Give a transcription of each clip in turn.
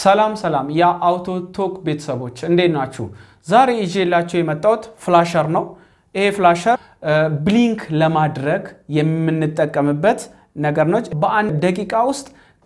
ሰላም ሰላም የአውቶ ቶክ ቤተሰቦች እንዴት ናችሁ? ዛሬ ይዤላችሁ የመጣሁት ፍላሸር ነው። ይሄ ፍላሸር ብሊንክ ለማድረግ የምንጠቀምበት ነገር ነች። በአንድ ደቂቃ ውስጥ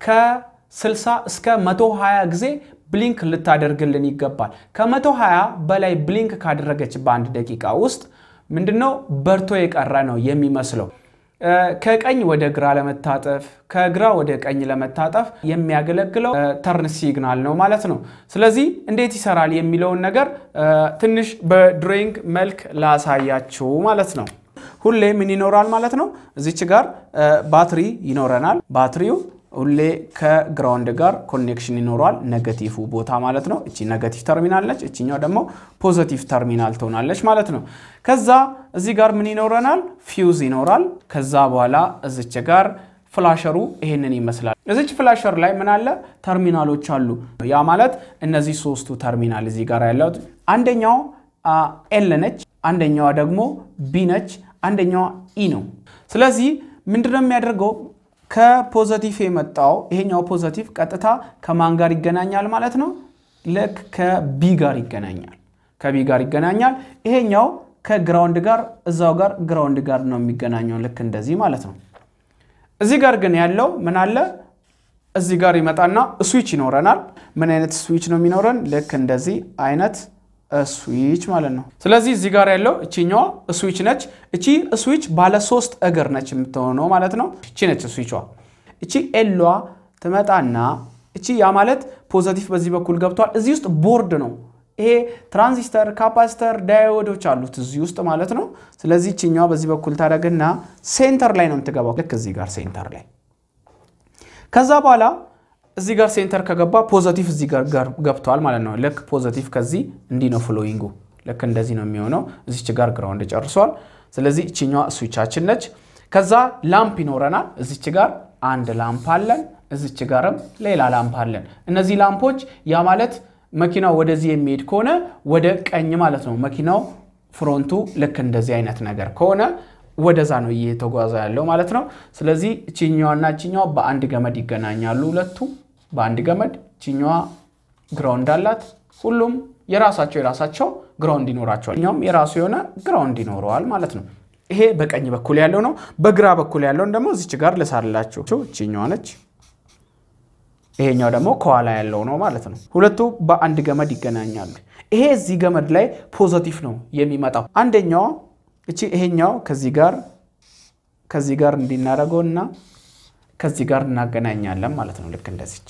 ከ60 እስከ 120 ጊዜ ብሊንክ ልታደርግልን ይገባል። ከ120 በላይ ብሊንክ ካደረገች በአንድ ደቂቃ ውስጥ ምንድነው በርቶ የቀረ ነው የሚመስለው። ከቀኝ ወደ ግራ ለመታጠፍ ከግራ ወደ ቀኝ ለመታጠፍ የሚያገለግለው ተርን ሲግናል ነው ማለት ነው። ስለዚህ እንዴት ይሰራል የሚለውን ነገር ትንሽ በድሮይንግ መልክ ላሳያችሁ ማለት ነው። ሁሌ ምን ይኖራል ማለት ነው? እዚች ጋር ባትሪ ይኖረናል። ባትሪው ሁሌ ከግራውንድ ጋር ኮኔክሽን ይኖረዋል። ነገቲቭ ቦታ ማለት ነው። እቺ ነገቲቭ ተርሚናል ነች። እችኛው ደግሞ ፖዘቲቭ ተርሚናል ትሆናለች ማለት ነው። ከዛ እዚህ ጋር ምን ይኖረናል? ፊውዝ ይኖራል። ከዛ በኋላ እዚች ጋር ፍላሸሩ ይሄንን ይመስላል። እዚች ፍላሸር ላይ ምን አለ? ተርሚናሎች አሉ። ያ ማለት እነዚህ ሶስቱ ተርሚናል እዚህ ጋር ያለው አንደኛው ኤል ነች፣ አንደኛዋ ደግሞ ቢ ነች፣ አንደኛዋ ኢ ነው። ስለዚህ ምንድነው የሚያደርገው ከፖዘቲቭ የመጣው ይሄኛው ፖዘቲቭ ቀጥታ ከማን ጋር ይገናኛል ማለት ነው? ልክ ከቢ ጋር ይገናኛል። ከቢ ጋር ይገናኛል። ይሄኛው ከግራውንድ ጋር እዛው ጋር ግራውንድ ጋር ነው የሚገናኘው ልክ እንደዚህ ማለት ነው። እዚህ ጋር ግን ያለው ምን አለ? እዚህ ጋር ይመጣና ስዊች ይኖረናል። ምን አይነት ስዊች ነው የሚኖረን? ልክ እንደዚህ አይነት ስዊች ማለት ነው። ስለዚህ እዚህ ጋር ያለው እቺኛዋ ስዊች ነች። እቺ ስዊች ባለ ሶስት እግር ነች የምትሆነው ማለት ነው። እቺ ነች ስዊቿ። እቺ ኤሏ ትመጣና እቺ ያ ማለት ፖዘቲቭ በዚህ በኩል ገብቷል። እዚህ ውስጥ ቦርድ ነው። ይሄ ትራንዚስተር፣ ካፓሲተር፣ ዳዮዶች አሉት እዚህ ውስጥ ማለት ነው። ስለዚህ እቺኛዋ በዚህ በኩል ታደርግና ሴንተር ላይ ነው የምትገባው። ልክ እዚህ ጋር ሴንተር ላይ ከዛ በኋላ እዚህ ጋር ሴንተር ከገባ ፖዘቲቭ እዚህ ጋር ገብቷል ማለት ነው። ልክ ፖዘቲቭ ከዚህ እንዲህ ነው ፍሎዊንጉ፣ ልክ እንደዚህ ነው የሚሆነው። እዚች ጋር ግራውንድ ጨርሷል። ስለዚህ እችኛዋ ስዊቻችን ነች። ከዛ ላምፕ ይኖረናል። እዚች ጋር አንድ ላምፕ አለን፣ እዚች ጋርም ሌላ ላምፕ አለን። እነዚህ ላምፖች ያ ማለት መኪናው ወደዚህ የሚሄድ ከሆነ ወደ ቀኝ ማለት ነው። መኪናው ፍሮንቱ ልክ እንደዚህ አይነት ነገር ከሆነ ወደዛ ነው እየተጓዘ ያለው ማለት ነው። ስለዚህ እችኛዋና እችኛዋ በአንድ ገመድ ይገናኛሉ። ሁለቱ በአንድ ገመድ እችኛዋ ግራውንድ አላት። ሁሉም የራሳቸው የራሳቸው ግራውንድ ይኖራቸዋል። እኛውም የራሱ የሆነ ግራውንድ ይኖረዋል ማለት ነው። ይሄ በቀኝ በኩል ያለው ነው። በግራ በኩል ያለውን ደግሞ እዚች ጋር ልሳላችሁ። እችኛዋ ነች። ይሄኛው ደግሞ ከኋላ ያለው ነው ማለት ነው። ሁለቱ በአንድ ገመድ ይገናኛሉ። ይሄ እዚህ ገመድ ላይ ፖዘቲቭ ነው የሚመጣው አንደኛዋ እቺ ይሄኛው ከዚህ ጋር ከዚህ ጋር እንዲናደርገው እና ከዚህ ጋር እናገናኛለን ማለት ነው። ልክ እንደዚች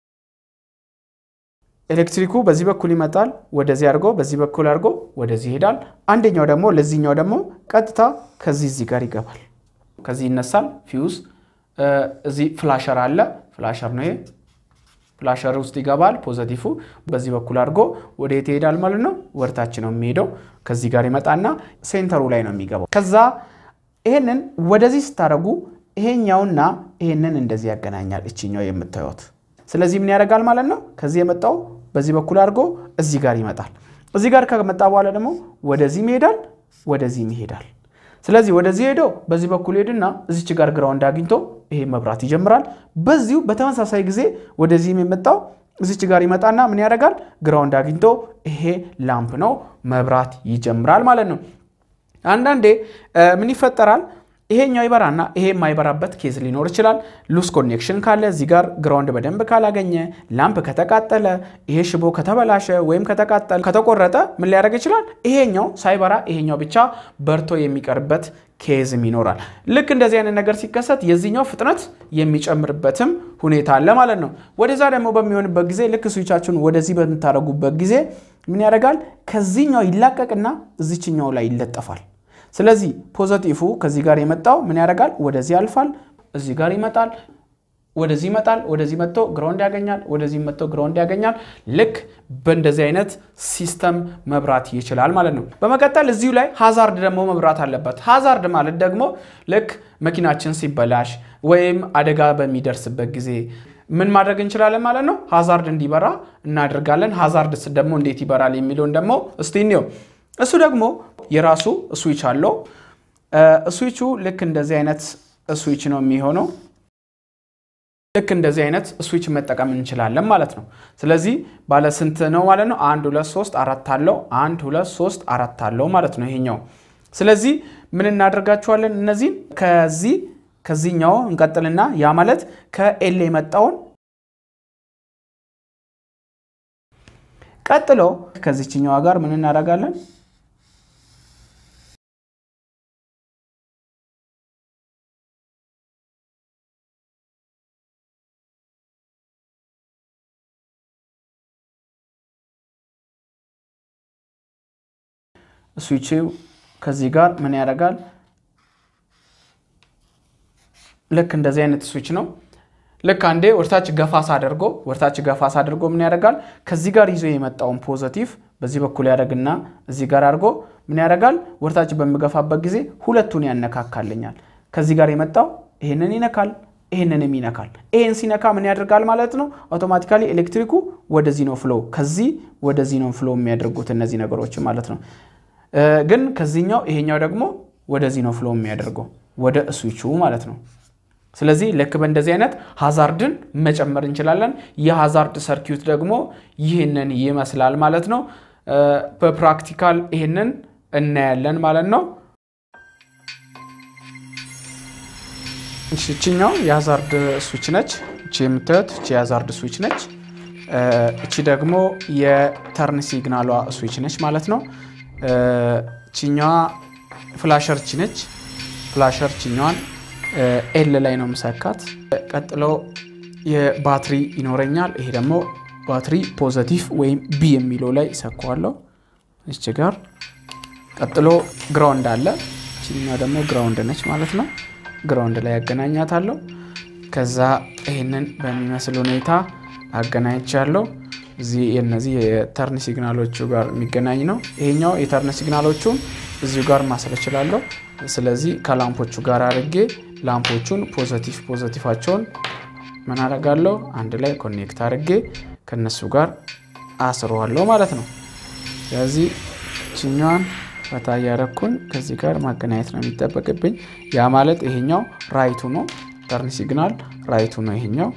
ኤሌክትሪኩ በዚህ በኩል ይመጣል፣ ወደዚህ አድርጎ በዚህ በኩል አድርጎ ወደዚህ ይሄዳል። አንደኛው ደግሞ ለዚህኛው ደግሞ ቀጥታ ከዚህ እዚህ ጋር ይገባል። ከዚህ ይነሳል ፊውዝ። እዚህ ፍላሸር አለ። ፍላሸር ነው ይሄ። ፍላሸር ውስጥ ይገባል። ፖዘቲፉ በዚህ በኩል አድርጎ ወደ የት ይሄዳል ማለት ነው? ወደታች ነው የሚሄደው። ከዚህ ጋር ይመጣና ሴንተሩ ላይ ነው የሚገባው። ከዛ ይሄንን ወደዚህ ስታደርጉ ይሄኛውና ይሄንን እንደዚህ ያገናኛል፣ እችኛው የምታዩት። ስለዚህ ምን ያደርጋል ማለት ነው? ከዚህ የመጣው በዚህ በኩል አድርጎ እዚህ ጋር ይመጣል። እዚህ ጋር ከመጣ በኋላ ደግሞ ወደዚህም ይሄዳል፣ ወደዚህም ይሄዳል። ስለዚህ ወደዚህ ሄዶ በዚህ በኩል ሄድና እዚች ጋር ግራውንድ አግኝቶ ይሄ መብራት ይጀምራል። በዚሁ በተመሳሳይ ጊዜ ወደዚህም የመጣው እዚች ጋር ይመጣና ምን ያደርጋል? ግራውንድ አግኝቶ ይሄ ላምፕ ነው መብራት ይጀምራል ማለት ነው። አንዳንዴ ምን ይፈጠራል? ይሄኛው ይበራና ይሄ የማይበራበት ኬዝ ሊኖር ይችላል። ሉስ ኮኔክሽን ካለ እዚህ ጋር ግራውንድ በደንብ ካላገኘ፣ ላምፕ ከተቃጠለ፣ ይሄ ሽቦ ከተበላሸ ወይም ከተቃጠለ ከተቆረጠ ምን ሊያደርግ ይችላል? ይሄኛው ሳይበራ ይሄኛው ብቻ በርቶ የሚቀርበት ኬዝም ይኖራል። ልክ እንደዚህ አይነት ነገር ሲከሰት የዚህኛው ፍጥነት የሚጨምርበትም ሁኔታ አለ ማለት ነው። ወደዛ ደግሞ በሚሆንበት ጊዜ ልክ ስዊቻችሁን ወደዚህ በምታደርጉበት ጊዜ ምን ያደርጋል? ከዚህኛው ይላቀቅና እዚችኛው ላይ ይለጠፋል። ስለዚህ ፖዘቲፉ ከዚህ ጋር የመጣው ምን ያደርጋል? ወደዚህ ያልፋል፣ እዚህ ጋር ይመጣል፣ ወደዚህ ይመጣል፣ ወደዚህ መጥቶ ግራውንድ ያገኛል፣ ወደዚህ መጥቶ ግራውንድ ያገኛል። ልክ በእንደዚህ አይነት ሲስተም መብራት ይችላል ማለት ነው። በመቀጠል እዚሁ ላይ ሃዛርድ ደግሞ መብራት አለበት። ሃዛርድ ማለት ደግሞ ልክ መኪናችን ሲበላሽ ወይም አደጋ በሚደርስበት ጊዜ ምን ማድረግ እንችላለን ማለት ነው? ሃዛርድ እንዲበራ እናደርጋለን። ሃዛርድ ደግሞ እንዴት ይበራል የሚለውን ደግሞ እስቲ እንየው። እሱ ደግሞ የራሱ ስዊች አለው። ስዊቹ ልክ እንደዚህ አይነት ስዊች ነው የሚሆነው። ልክ እንደዚህ አይነት ስዊች መጠቀም እንችላለን ማለት ነው። ስለዚህ ባለ ስንት ነው ማለት ነው? አንድ ሁለት ሶስት አራት አለው። አንድ ሁለት ሶስት አራት አለው ማለት ነው ይሄኛው። ስለዚህ ምን እናደርጋቸዋለን? እነዚህን ከዚህ ከዚህኛው እንቀጥልና ያ ማለት ከኤል የመጣውን ቀጥሎ ከዚችኛዋ ጋር ምን እናደርጋለን? ስዊችው ከዚህ ጋር ምን ያደርጋል? ልክ እንደዚህ አይነት ስዊች ነው። ልክ አንዴ ወደታች ገፋስ አድርጎ ወደታች ገፋስ አድርጎ ምን ያደርጋል? ከዚህ ጋር ይዞ የመጣውን ፖዘቲቭ በዚህ በኩል ያደርግና እዚህ ጋር አድርጎ ምን ያደርጋል? ወደታች በምገፋበት ጊዜ ሁለቱን ያነካካልኛል። ከዚህ ጋር የመጣው ይህንን ይነካል፣ ይህንንም ይነካል። ይህን ሲነካ ምን ያደርጋል ማለት ነው? አውቶማቲካሊ ኤሌክትሪኩ ወደዚህ ነው ፍሎ፣ ከዚህ ወደዚህ ነው ፍሎ የሚያደርጉት እነዚህ ነገሮች ማለት ነው። ግን ከዚህኛው ይሄኛው ደግሞ ወደዚህ ነው ፍሎ የሚያደርገው ወደ ስዊቹ ማለት ነው። ስለዚህ ልክ በእንደዚህ አይነት ሃዛርድን መጨመር እንችላለን። የሃዛርድ ሰርኪዩት ደግሞ ይህንን ይመስላል ማለት ነው። በፕራክቲካል ይህንን እናያለን ማለት ነው። እችኛው የሃዛርድ ስዊች ነች። እቺ የምታዩት እቺ የሃዛርድ ስዊች ነች። እቺ ደግሞ የተርን ሲግናሏ ስዊች ነች ማለት ነው። ችኛዋ ፍላሸር ቺ ነች። ፍላሸር ችኛዋን ኤል ላይ ነው ምሰካት። ቀጥሎ የባትሪ ይኖረኛል። ይሄ ደግሞ ባትሪ ፖዘቲቭ ወይም ቢ የሚለው ላይ ይሰካዋለሁ እች ጋር። ቀጥሎ ግራውንድ አለ። ችኛዋ ደግሞ ግራውንድ ነች ማለት ነው። ግራውንድ ላይ ያገናኛታለሁ። ከዛ ይህንን በሚመስል ሁኔታ አገናኝቻለሁ። እዚህ የነዚህ የተርን ሲግናሎቹ ጋር የሚገናኝ ነው። ይሄኛው የተርን ሲግናሎቹን እዚሁ ጋር ማሰል እችላለሁ። ስለዚህ ከላምፖቹ ጋር አድርጌ ላምፖቹን ፖዘቲቭ ፖዘቲቫቸውን ምን አደርጋለሁ አንድ ላይ ኮኔክት አድርጌ ከነሱ ጋር አስረዋለሁ ማለት ነው። ስለዚህ ችኛዋን ፈታ እያደረኩኝ ከዚህ ጋር ማገናኘት ነው የሚጠበቅብኝ። ያ ማለት ይሄኛው ራይቱ ነው፣ ተርን ሲግናል ራይቱ ነው ይሄኛው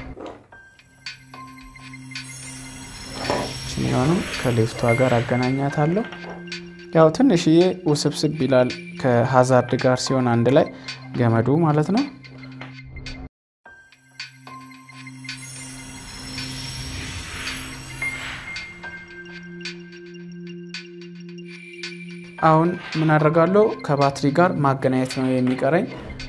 ችኛውንም ከሌፍቷ ጋር አገናኛታለሁ። ያው ትንሽዬ ውስብስብ ይላል ከሃዛርድ ጋር ሲሆን አንድ ላይ ገመዱ ማለት ነው። አሁን ምን አደርጋለሁ? ከባትሪ ጋር ማገናኘት ነው የሚቀረኝ።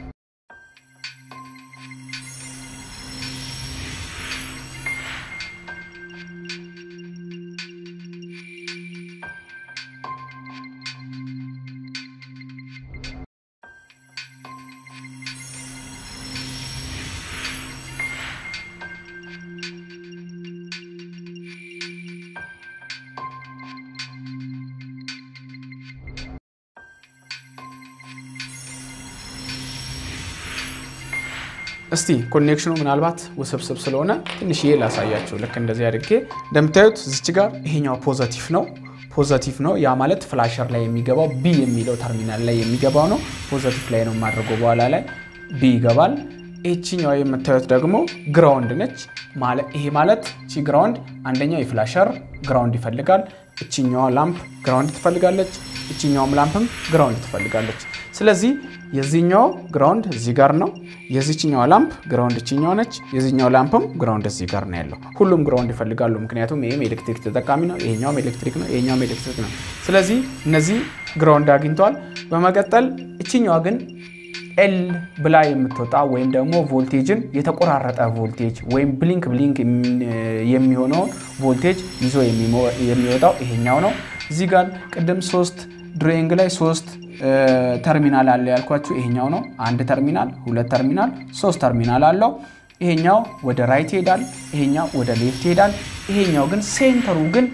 እስቲ ኮኔክሽኑ ምናልባት ውስብስብ ስለሆነ ትንሽዬ ላሳያችሁ። ልክ እንደዚህ አድርጌ እንደምታዩት ዝች ጋር ይሄኛው ፖዘቲቭ ነው ፖዘቲቭ ነው። ያ ማለት ፍላሸር ላይ የሚገባው ቢ የሚለው ተርሚናል ላይ የሚገባው ነው። ፖዘቲቭ ላይ ነው የማድረገው። በኋላ ላይ ቢ ይገባል። ይችኛዋ የምታዩት ደግሞ ግራውንድ ነች። ይሄ ማለት ቺ ግራውንድ አንደኛው የፍላሸር ግራውንድ ይፈልጋል። እችኛዋ ላምፕ ግራውንድ ትፈልጋለች። እችኛውም ላምፕም ግራውንድ ትፈልጋለች። ስለዚህ የዚህኛው ግራውንድ እዚህ ጋር ነው። የዚችኛዋ ላምፕ ግራውንድ እችኛው ነች። የዚህኛው ላምፕም ግራውንድ እዚህ ጋር ነው ያለው። ሁሉም ግራውንድ ይፈልጋሉ። ምክንያቱም ይህም ኤሌክትሪክ ተጠቃሚ ነው፣ ይሄኛውም ኤሌክትሪክ ነው፣ ይሄኛውም ኤሌክትሪክ ነው። ስለዚህ እነዚህ ግራውንድ አግኝተዋል። በመቀጠል እችኛዋ ግን ኤል ብላ የምትወጣ ወይም ደግሞ ቮልቴጅን የተቆራረጠ ቮልቴጅ ወይም ብሊንክ ብሊንክ የሚሆነውን ቮልቴጅ ይዞ የሚወጣው ይሄኛው ነው። እዚህ ጋር ቅድም ሶስት ድሮይንግ ላይ ሶስት ተርሚናል አለ ያልኳችሁ ይሄኛው ነው። አንድ ተርሚናል፣ ሁለት ተርሚናል፣ ሶስት ተርሚናል አለው። ይሄኛው ወደ ራይት ይሄዳል፣ ይሄኛው ወደ ሌፍት ይሄዳል። ይሄኛው ግን ሴንተሩ ግን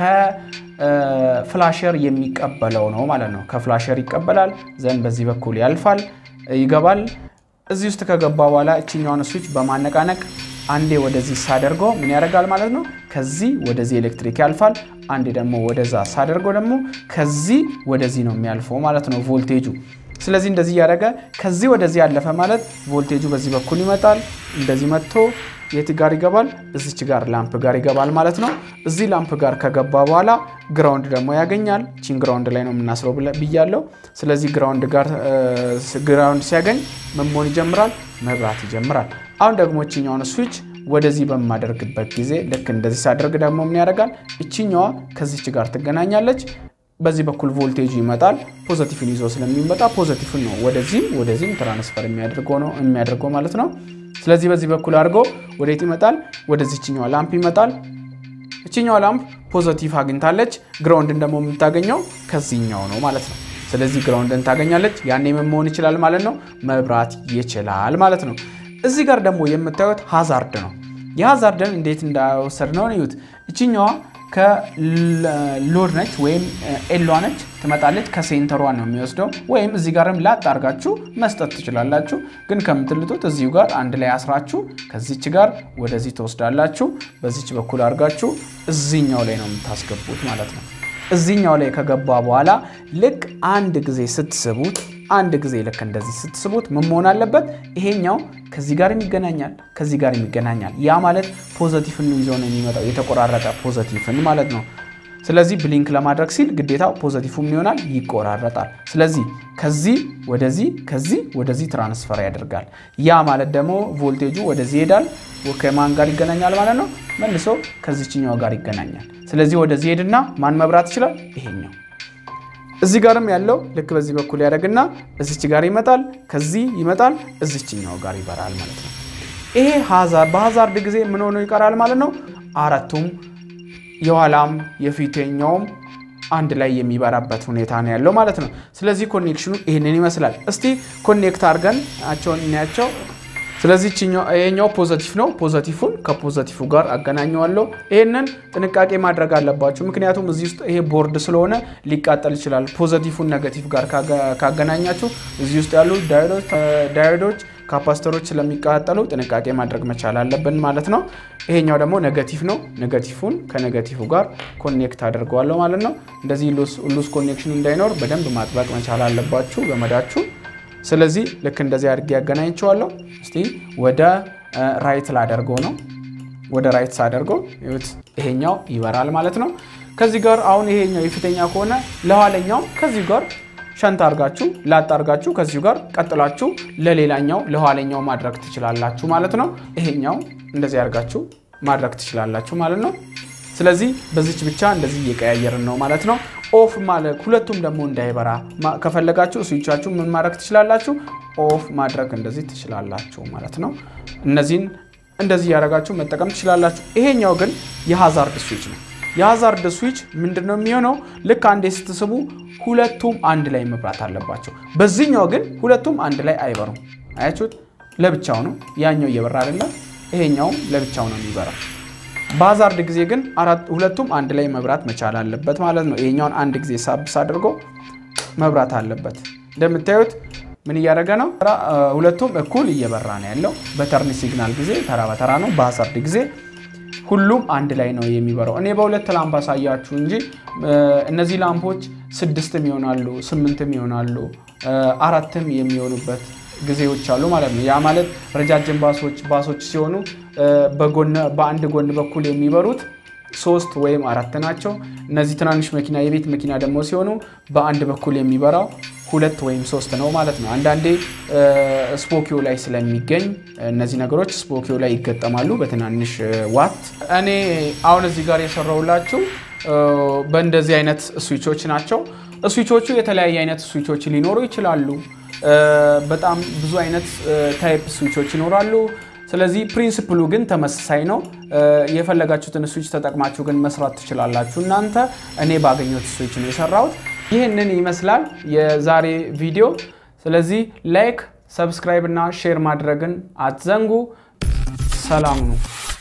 ከፍላሸር የሚቀበለው ነው ማለት ነው። ከፍላሸር ይቀበላል ዘንድ በዚህ በኩል ያልፋል ይገባል። እዚህ ውስጥ ከገባ በኋላ እችኛውን ስዊች በማነቃነቅ አንዴ ወደዚህ ሳደርገው ምን ያደርጋል ማለት ነው። ከዚህ ወደዚህ ኤሌክትሪክ ያልፋል። አንዴ ደግሞ ወደዛ ሳደርገው ደግሞ ከዚህ ወደዚህ ነው የሚያልፈው ማለት ነው ቮልቴጁ። ስለዚህ እንደዚህ እያደረገ ከዚህ ወደዚህ ያለፈ ማለት ቮልቴጁ በዚህ በኩል ይመጣል። እንደዚህ መጥቶ የት ጋር ይገባል? እዚች ጋር ላምፕ ጋር ይገባል ማለት ነው። እዚህ ላምፕ ጋር ከገባ በኋላ ግራውንድ ደግሞ ያገኛል። ቺን ግራውንድ ላይ ነው የምናስረው ብያለው። ስለዚህ ግራውንድ ጋር ግራውንድ ሲያገኝ ምን መሆን ይጀምራል? መብራት ይጀምራል። አሁን ደግሞ እችኛውን ስዊች ወደዚህ በማደርግበት ጊዜ ልክ እንደዚህ ሳደርግ ደግሞ ምን ያደርጋል? እችኛዋ ከዚች ጋር ትገናኛለች። በዚህ በኩል ቮልቴጁ ይመጣል። ፖዘቲቭን ይዞ ስለሚመጣ ፖዘቲቭን ነው ወደዚህም ወደዚህም ትራንስፈር የሚያደርገው ነው የሚያደርገው ማለት ነው። ስለዚህ በዚህ በኩል አድርጎ ወዴት ይመጣል? ወደዚህ እችኛዋ ላምፕ ይመጣል። እችኛዋ ላምፕ ፖዘቲቭ አግኝታለች። ግራውንድን ደግሞ የምታገኘው ከዚህኛው ነው ማለት ነው። ስለዚህ ግራውንድን ታገኛለች። ያኔ ምን መሆን ይችላል ማለት ነው? መብራት ይችላል ማለት ነው። እዚህ ጋር ደግሞ የምታዩት ሃዛርድ ነው። የሃዛርድን እንዴት እንዳወሰድ ነው እዩት። እችኛዋ ከሎድ ነች ወይም ኤሏ ነች ትመጣለች። ከሴንተሯ ነው የሚወስደው። ወይም እዚህ ጋርም ላጥ አርጋችሁ መስጠት ትችላላችሁ። ግን ከምትልጡት እዚሁ ጋር አንድ ላይ አስራችሁ ከዚች ጋር ወደዚህ ትወስዳላችሁ። በዚች በኩል አርጋችሁ እዚኛው ላይ ነው የምታስገቡት ማለት ነው። እዚኛው ላይ ከገባ በኋላ ልክ አንድ ጊዜ ስትስቡት አንድ ጊዜ ልክ እንደዚህ ስትስቡት ምን መሆን አለበት? ይሄኛው ከዚህ ጋር ይገናኛል፣ ከዚህ ጋር ይገናኛል። ያ ማለት ፖዘቲቭን ይዞ ነው የሚመጣው፣ የተቆራረጠ ፖዘቲቭን ማለት ነው። ስለዚህ ብሊንክ ለማድረግ ሲል ግዴታ ፖዘቲቭ ምን ይሆናል? ይቆራረጣል። ስለዚህ ከዚህ ወደዚህ ከዚህ ወደዚህ ትራንስፈር ያደርጋል። ያ ማለት ደግሞ ቮልቴጁ ወደዚህ ይሄዳል። ከማን ጋር ይገናኛል ማለት ነው? መልሶ ከዚችኛው ጋር ይገናኛል። ስለዚህ ወደዚህ ሄድና ማን መብራት ይችላል? ይሄኛው እዚህ ጋርም ያለው ልክ በዚህ በኩል ያደርግና እዚች ጋር ይመጣል፣ ከዚህ ይመጣል፣ እዚችኛው ጋር ይበራል ማለት ነው። ይሄ በሃዛርድ ጊዜ ምን ሆኖ ይቀራል ማለት ነው። አራቱም የኋላም የፊተኛውም አንድ ላይ የሚበራበት ሁኔታ ነው ያለው ማለት ነው። ስለዚህ ኮኔክሽኑ ይህንን ይመስላል። እስቲ ኮኔክት አድርገን ናቸውን እናያቸው። ስለዚህ ይሄኛው ፖዘቲቭ ነው። ፖዘቲፉን ከፖዘቲፉ ጋር አገናኘዋለሁ። ይህንን ጥንቃቄ ማድረግ አለባችሁ፣ ምክንያቱም እዚህ ውስጥ ይሄ ቦርድ ስለሆነ ሊቃጠል ይችላል። ፖዘቲፉን ነገቲቭ ጋር ካገናኛችሁ እዚህ ውስጥ ያሉ ዳዮዶች፣ ካፓስተሮች ስለሚቃጠሉ ጥንቃቄ ማድረግ መቻል አለብን ማለት ነው። ይሄኛው ደግሞ ነገቲቭ ነው። ነገቲፉን ከነገቲቭ ጋር ኮኔክት አድርገዋለሁ ማለት ነው። እንደዚህ ሉስ ኮኔክሽን እንዳይኖር በደንብ ማጥበቅ መቻል አለባችሁ ገመዳችሁ። ስለዚህ ልክ እንደዚህ አድርጌ ያገናኝቸዋለሁ። እስቲ ወደ ራይት ላደርገው ነው። ወደ ራይት ሳደርገው ይሄኛው ይበራል ማለት ነው። ከዚህ ጋር አሁን ይሄኛው የፊተኛ ከሆነ ለኋለኛው ከዚህ ጋር ሸንት አርጋችሁ ላጥ አርጋችሁ ከዚሁ ጋር ቀጥላችሁ ለሌላኛው ለኋለኛው ማድረግ ትችላላችሁ ማለት ነው። ይሄኛው እንደዚህ አርጋችሁ ማድረግ ትችላላችሁ ማለት ነው። ስለዚህ በዚች ብቻ እንደዚህ እየቀያየርን ነው ማለት ነው። ኦፍ ማለት ሁለቱም ደግሞ እንዳይበራ ከፈለጋችሁ ስዊቻችሁ ምን ማድረግ ትችላላችሁ? ኦፍ ማድረግ እንደዚህ ትችላላችሁ ማለት ነው። እነዚህን እንደዚህ እያደረጋችሁ መጠቀም ትችላላችሁ። ይሄኛው ግን የሃዛርድ ስዊች ነው። የሃዛርድ ስዊች ምንድን ነው የሚሆነው? ልክ አንዴ ስትስቡ ሁለቱም አንድ ላይ መብራት አለባቸው። በዚህኛው ግን ሁለቱም አንድ ላይ አይበሩም። አያችሁት? ለብቻው ነው ያኛው እየበራ አይደለም፣ ይሄኛውም ለብቻው ነው የሚበራው። በሃዛርድ ጊዜ ግን ሁለቱም አንድ ላይ መብራት መቻል አለበት ማለት ነው። ይሄኛውን አንድ ጊዜ ሳብስ አድርጎ መብራት አለበት። እንደምታዩት ምን እያደረገ ነው? ሁለቱም እኩል እየበራ ነው ያለው። በተርን ሲግናል ጊዜ ተራ በተራ ነው። በሃዛርድ ጊዜ ሁሉም አንድ ላይ ነው የሚበራው። እኔ በሁለት ላምፕ አሳያችሁ እንጂ እነዚህ ላምፖች ስድስትም ይሆናሉ፣ ስምንትም ይሆናሉ፣ አራትም የሚሆኑበት ጊዜዎች አሉ ማለት ነው። ያ ማለት ረጃጅም ባሶች ባሶች ሲሆኑ በአንድ ጎን በኩል የሚበሩት ሶስት ወይም አራት ናቸው። እነዚህ ትናንሽ መኪና የቤት መኪና ደግሞ ሲሆኑ በአንድ በኩል የሚበራው ሁለት ወይም ሶስት ነው ማለት ነው። አንዳንዴ ስፖኪዮ ላይ ስለሚገኝ እነዚህ ነገሮች ስፖኪዮ ላይ ይገጠማሉ በትናንሽ ዋት። እኔ አሁን እዚህ ጋር የሰራውላችሁ በእንደዚህ አይነት ስዊቾች ናቸው። ስዊቾቹ የተለያየ አይነት ስዊቾች ሊኖሩ ይችላሉ። በጣም ብዙ አይነት ታይፕ ስዊቾች ይኖራሉ። ስለዚህ ፕሪንስፕሉ ግን ተመሳሳይ ነው። የፈለጋችሁትን ስዊች ተጠቅማችሁ ግን መስራት ትችላላችሁ እናንተ። እኔ ባገኘሁት ስዊች ነው የሰራሁት። ይህንን ይመስላል የዛሬ ቪዲዮ። ስለዚህ ላይክ፣ ሰብስክራይብ እና ሼር ማድረግን አትዘንጉ። ሰላም ነው።